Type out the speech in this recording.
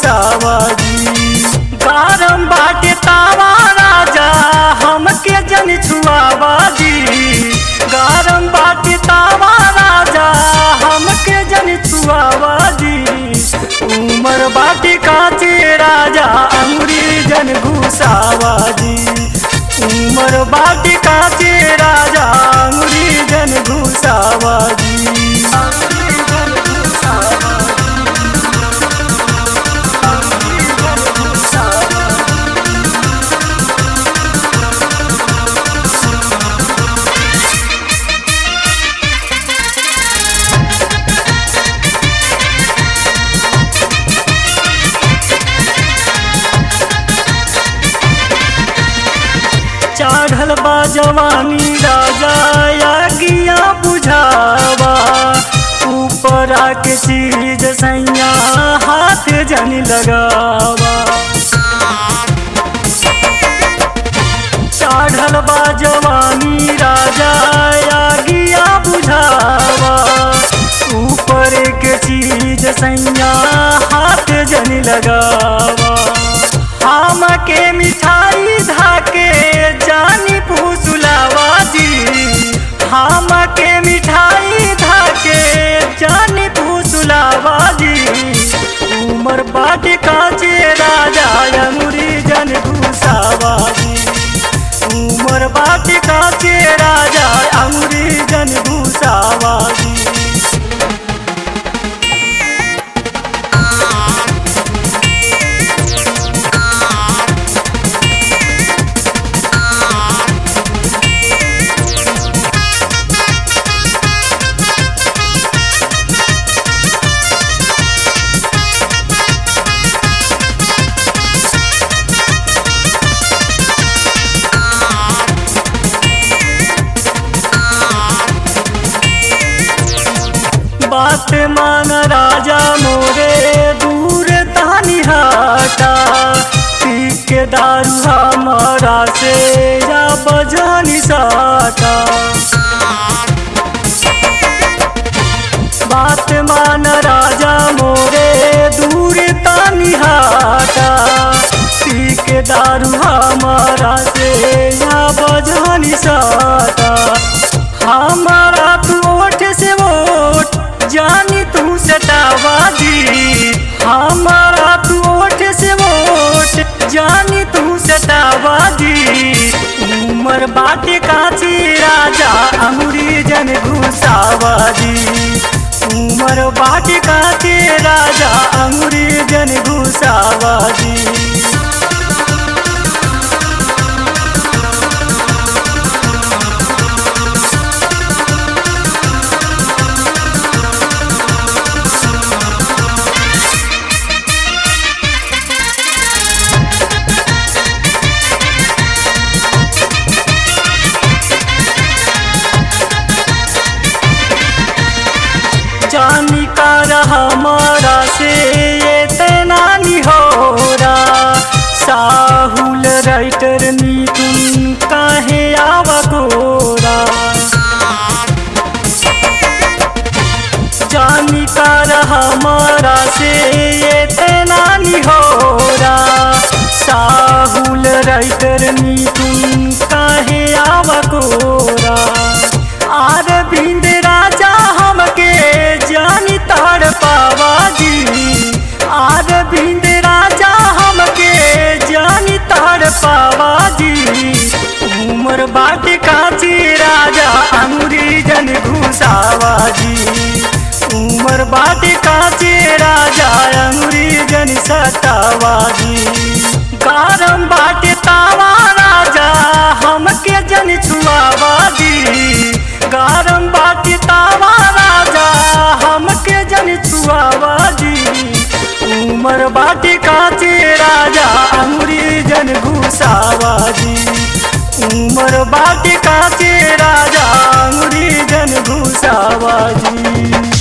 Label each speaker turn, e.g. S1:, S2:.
S1: घुसावाजी गरम बाटे तावा राजा हमके जन छुआवाजी गरम बाटे तावा राजा हमके जन छुआवाजी उमर बाटे काचे राजा अंगुरी जन घुसावाजी उमर बाटे काचे राजा अंगुरी जन घुसावाजी अंगुरी जन घुसावाजी अंगुरी जन घुसावाजी चढ़ल बा जवानी राजा या गिया बुझावा ऊपर आके चीज सैया हाथ जन लगावा चढ़ल बा जवानी राजा या गिया बुझावा ऊपर के चीज सैया हाथ जन लगावा हम के मिठाई धाके जानी फूसुलावा जी हम के मिठाई धाके जानी फूसुलावा जी उमर बाट काचे राजा अंगुरी जन घुसावा जी उमर बाट काचे राजा अंगुरी जन घुसावा जी बात मान राजा मोरे दूर तानी हाटा पी के दारू हमारा से या बजानी साटा बात मान राजा मोरे दूर तानी हाटा पी के दारू हमारा से या बजानी साटा हमारा तू ओठ से वोट जानी तू सटावा दी हमारा तू ओठ से वोट जानी तू सटावा दी उमर बाटे काची राजा अंगुरी जन घुसावा दी उमर बाटे काची राजा अंगुरी जन घुसावा दी जानी का रहा हमारा से ये तैनानी हो रहा साहुल राइटर नी तुम काहे आवा गोरा जानी का रहा हमारा से ये तैनानी हो रहा साहुल राइटर नी तुम काहे आवा गोरा आर बिंद राजा हमके जानी तार पावा जी आर बिंद राजा हमके जानी तार पावा जी उमर बाट काची राजा अंगुरी जन घुसावा जी उमर बाट काची राजा अंगुरी जन सतावा जी गरम बाट तावा राजा हमके जन छुआवा जी गरम बाट तावा राजा हमके जन छुआवा जी उमर बाट काचे राजा अंगुरी जन घुसावा जी उमर बाट काचे राजा अंगुरी जन घुसावा जी